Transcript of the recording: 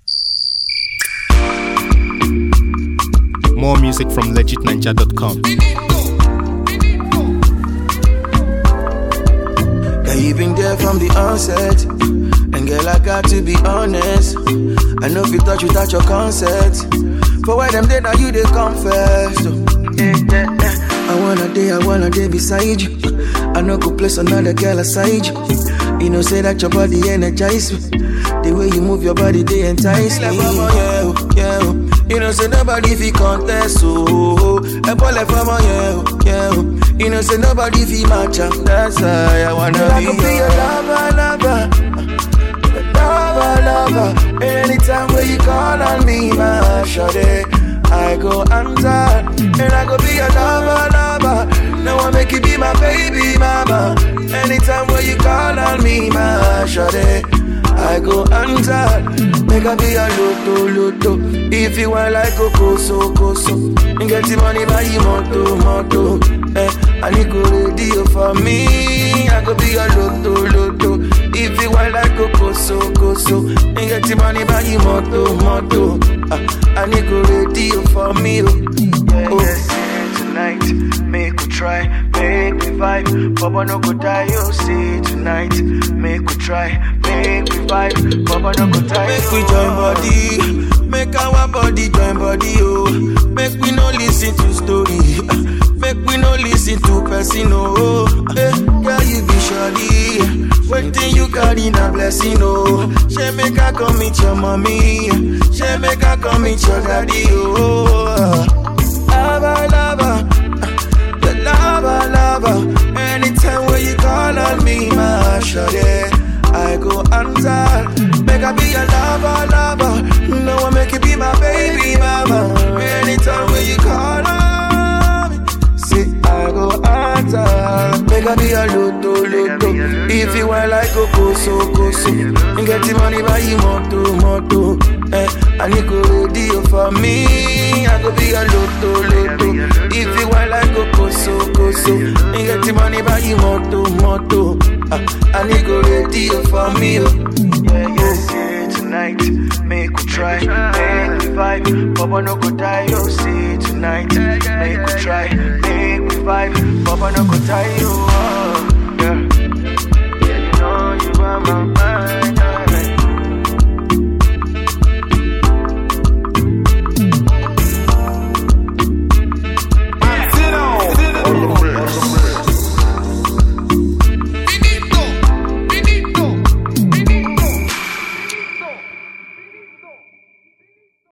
More music from legitninja.com. Girl, you been there from the onset. And girl, I got to be honest. I know if you touch without your consent. For why them day now you they come first. oh. Yeah, yeah, yeah. I wanna day, I wanna day beside you. I know go place another girl aside you. You know, say that your body energize me. The way you move your body, they entice me. Like, mama, yeah, oh, yeah, oh. You know, say nobody fi contest, oh. A boy like mama, yeah, oh, yeah, oh. You know, say nobody fi match up. That's why I wanna I be, could be your lover, lover. lover, lover. Anytime when you call on me, my shawty, I go answer, and I go be your lover, lover. Now I make you be my baby mama. Anytime when you call on me, my shawty, I go answer. Make I be your loto, loto. If you want like a koso, koso. And get the money by you, moto, moto. Eh, I need go ready for me. I go be your loto, loto. If you want like a koso, koso. And get the money by you, moto, moto. Ah, I need go ready for me. Oh, Yeah, oh. yeah, see tonight. Make we try, make we vibe. Papa no go die, you see tonight. Make we try, make we vibe. Papa no go die. Make we join body, make our body join body, oh. Make we no listen to story, make we no listen to person, oh. Hey, girl, you be surely, waiting you carry na blessing, oh. She make her come meet your mommy, she make her come meet your daddy, oh. Lava, lava, the lava, lava. Anytime when you call on me, my shawty, I go answer. Make I be your lover, lover. No one make you be my baby mama. Anytime when you call on me, say I go answer. Make I be your loto, loto. If you want like a koso, koso. And get the money by you, moto, moto. Eh, I need go ready for me. I go be your loto, loto. If you want like a koso, koso. And get the money by you, moto, moto. Ah, I need go ready for me. Oh. Yeah, yeah, see tonight. Make we try, make we vibe. Papa no go die, you see tonight. Make we try, make we vibe. Papa no go die, you. Oh.